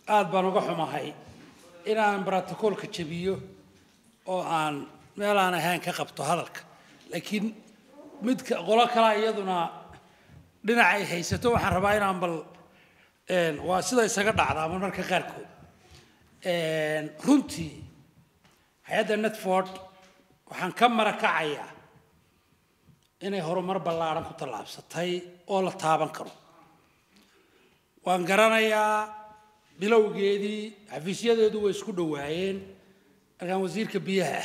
aada baan uga xumahay inaan brotocoolka jabiyo oo aan meel aan ahayn ka qabto hadalka laakiin midka qolo kalaa iyaduna dhinac ay haysato waxaan rabaa inaan bal waa sida isaga dhacdaa marmarka qaarkood runtii hay-adda netford waxaan ka marakacayaa inay horumar ballaaran ku tallaabsatay oo la taaban karo waan garanayaa bilowgeedii xafiisyadeedu way isku dhowaayeen markaan wasiirka biyaha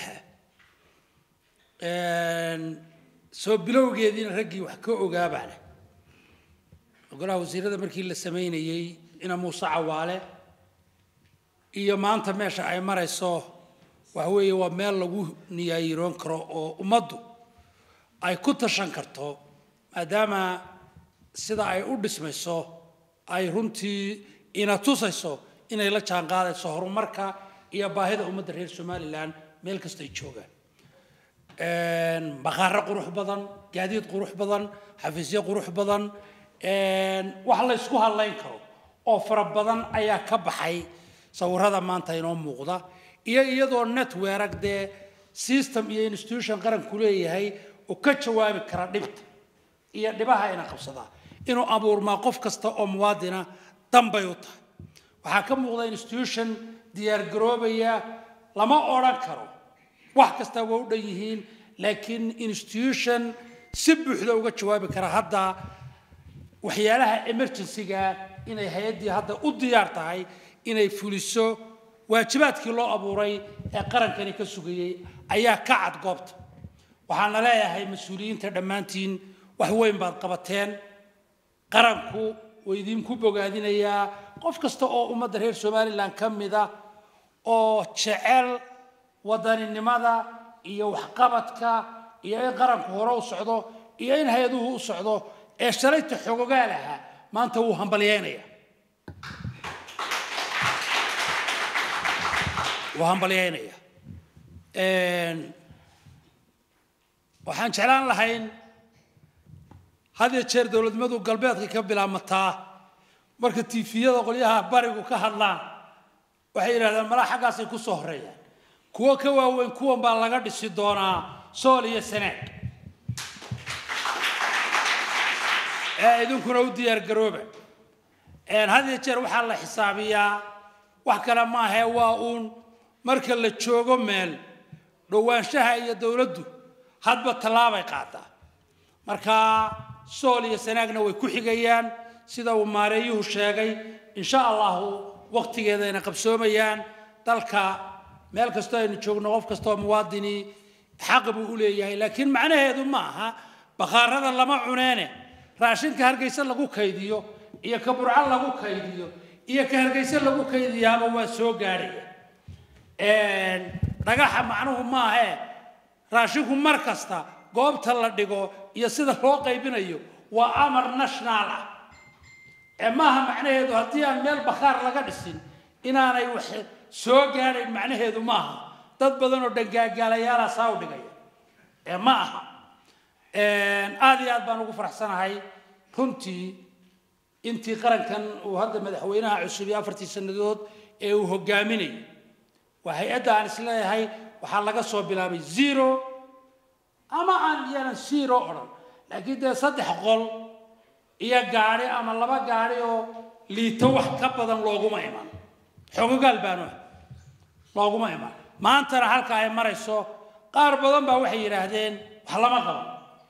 ahaa soo bilowgeediina raggii wax ka ogaabaana golaha wasiirada markii la samaynayey ina muuse cawaale iyo maanta meesha ay marayso waxa weeye waa meel lagu niyaayiroon karo oo ummaddu ay ku tashan karto maadaama sida ay u dhismayso ay runtii ina tusayso inay la jaan qaadayso horumarka iyo baahida ummadda reer somalilan meel kasta ay joogaan bakhaaro qurux badan gaadiid qurux badan xafiisyo qurux badan wax la ysku hadlayn karo oo fara badan ayaa ka baxay sawirada maanta inoo muuqda iyo iyadoo network dee system iyo institution qaranku leeyahay oo ka jawaabi kara dhibta iyo dhibaha ina qabsadaa inuu abuurmaa qof kasta oo muwaadina danbay u tahay waxaa ka muuqda institution diyaargaroobaya lama odhan karo wax kasta waa u dhan yihiin laakiin institution si buuxda uga jawaabi kara hadda waxyaalaha emergencyga inay hay-addii hadda u diyaar tahay inay fuliso waajibaadkii loo abuuray ee qarankani ka sugayey ayaa ka cad goobta waxaana leeyahay mas-uuliyiinta dhammaantiin wax weyn baad qabateen qaranku waa idinku bogaadinayaa qof kasta oo ummadda reer somalilan ka mida oo jecel wadaninimada iyo waxqabadka iyo in qaranku hore u socdo iyo in hay-aduhu u socdo ee shalayta xogogaal ahaa maanta wuu hambalyeynaya wuu hambalyeynaya waxaan jeclaan lahayn had iyo jeer dowladnimadu galbeedka ka bilaabmataa marka tiifiyada qolyaha barigu ka hadlaan waxay yidhahdeen malaa xaggaasay ku soo horeeyaan kuwo ka waaweyn kuwan baa laga dhisi doonaa sool iyo sanaag ee idinkuna u diyaar garooba had iyo jeer waxaa la xisaabiyaa wax kale maahee waa uun marka la joogo meel dhowaanshaha iyo dowladdu hadba tallaabay qaadaa marka sool iyo sanaagna way ku xigayaan sida uu maareeyuhu sheegay insha allahu waqtigeeda ayna qabsoomayaan dalka meel kastoo aynu joogno qof kastoo muwaadini xaq buu u leeyahay laakiin macnaheedu ma aha bakhaarada lama cuneene raashinka hargeysa lagu kaydiyo iyo ka burco lagu kaydiyo iyo ka hargeysa lagu kaydiyaaba waa soo gaadhaya dhagaxa macnuhu maahee raashinku mar kasta goobta la dhigo iyo sida loo qaybinayo waa amar national ah ee maaha macnaheedu haddii aan meel bakhaar laga dhisin inaanay wax soo gaadhayn macnaheedu maaha dad badan oo dhangaagaalayaala saa u dhigaya ee ma aha aada iyo aad baan ugu faraxsanahay runtii intii qarankan uu hadda madaxweynaha cusub iyo afartii sannadood ee uu hogaaminayay waa hay-adda aan isleeyahay waxaa laga soo bilaabay zero ama aan yanan zero odhan laakiin dee saddex qol iyo gaadhi ama laba gaadhi oo liito wax ka badan looguma iman xogogaal baanu ah looguma iman maantana halka ay marayso qaar badan baa waxay yidhaahdeen wax lama qaban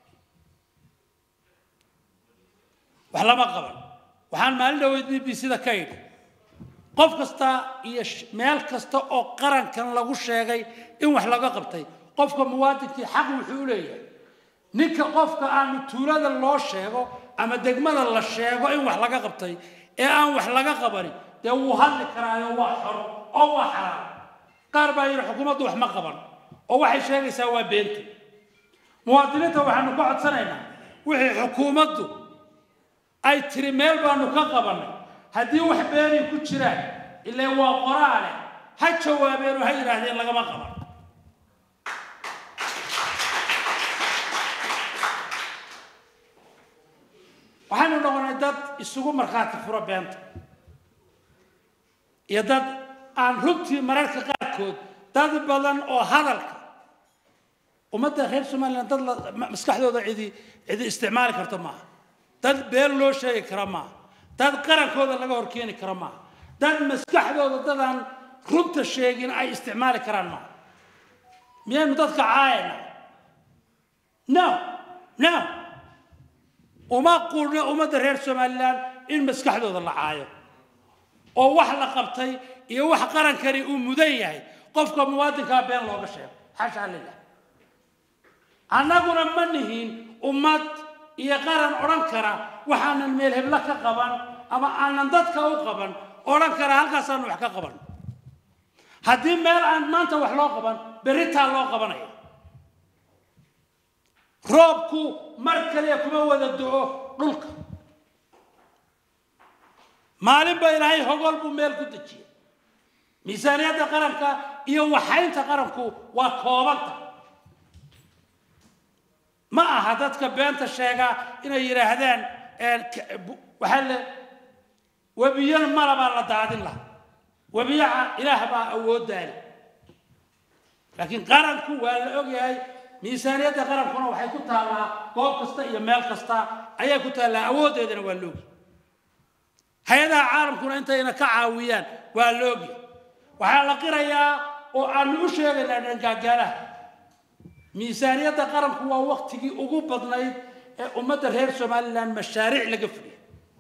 wax lama qaban waxaan maalin dhaweyd b b c da ka idhi qof kasta iyo meel kasta oo qarankan lagu sheegay in wax laga qabtay qofka muwaadinkii xaq wuxuu u leeyahay ninka qofka aanu tuulada loo sheego ama degmada la sheego in wax laga qabtay ee aan wax laga qabanin dee wuu hadli karaayo waa xor oo waa xalaal qaar baa yidhi xukuumaddu wax ma qaban oo waxay sheegaysaa waa beenta muwaadiniinta waxaanu ka codsanaynaa wixii xukuumaddu ay tiri meel baanu ka qabannay haddii wax beenay ku jiraan ilaa waa qoraale ha jawaabeen oo ha yidhaahdeen lagama qaban waxaynu noqonay dad isugu markhaati fura beenta iyo dad aan runtii mararka qaarkood dad badan oo hadalka ummadda reer somalilan dad maskaxdooda cidi cidi isticmaali karta maaha dad been loo sheegi kara maaha dad qarankooda laga horkeeni kara maaha dad maskaxdooda dadaan runta sheegin ay isticmaali karaan maaha miyaynu dadka caayana no no uma qurna ummadda reer somalilan in maskaxdooda la caayo oo wax la qabtay iyo wax qarankani uu mudan yahay qofka muwaadinkaa been looga sheego xashaa lilah annaguna ma nihin ummad iyo qaran odhan kara waxaanan meel heblo ka qaban ama aanan dadka u qaban odhan kara halkaasaanu wax ka qaban haddii meel aan maanta wax loo qaban berritaa loo qabanaya roobku mar kaliya kuma wada do-o dhulka maalin ba ilaahay hogol buu meel ku dejiyey miisaaniyadda qaranka iyo waxaynta qaranku waa koobanta ma aha dadka beenta sheega inay yidhaahdaan waxaa le webiyo malabaa la daadin laha webiyaha ilaah baa awooddaale laakiin qaranku waa la ogyahay miisaaniyadda qarankuna waxay ku taallaa goob kasta iyo meel kasta ayay ku taallaa awooddeedana waa loogi hay-adaha caalamkuna intayna ka caawiyaan waa loogi waxaa la qirayaa oo aanu u sheegaynaa dhangaagaalaha miisaaniyadda qaranku waa waktigii ugu badnayd ee ummadda reer somalilan mashaariic laga fuliya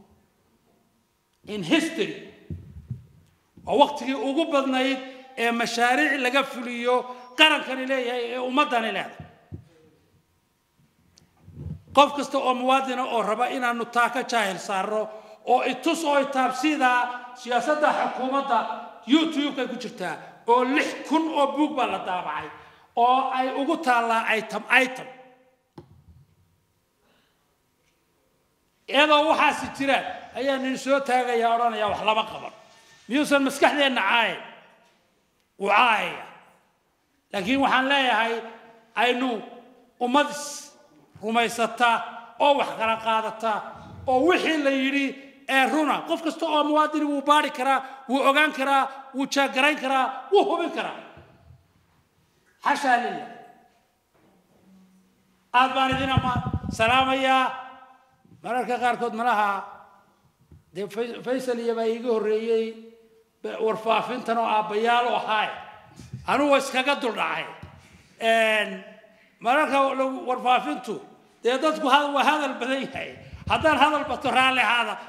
in history waa waktigii ugu badnayd ee mashaariic laga fuliyo qarankani leeyahay ee ummaddani leedahay qof kasta oo muwaadina oo raba inaanu taa ka jaahil saarno oo itus oo itaabsidaa siyaasadda xukuumadda youtube-kay ku jirtaa oo lix kun oo buug baa la daabacay oo ay ugu taallaa item item iyadoo waxaasi jiraan ayaa nin soo taagaya odhanaya wax lama qaban miyuusan maskaxdeenna caayin wuu caayaya laakiin waxaan leeyahay aynu ummad rumaysata oo wax kala qaadata oo wixii la yidhi ee runa qof kasta oo muwaadini wuu baari karaa wuu ogaan karaa wuu jaagarayn karaa wuu hubin karaa xashaa lilah aad baan idin ama salaamayaa mararka qaarkood malaha dee faysal iyo baa iiga horreeyey warfaafintan oo aabbayaal u ahaay anugu iskaga duldhacay mararka warfaafintu dee dadku waa hadal badan yahay haddaan hadal bato raalli ahaada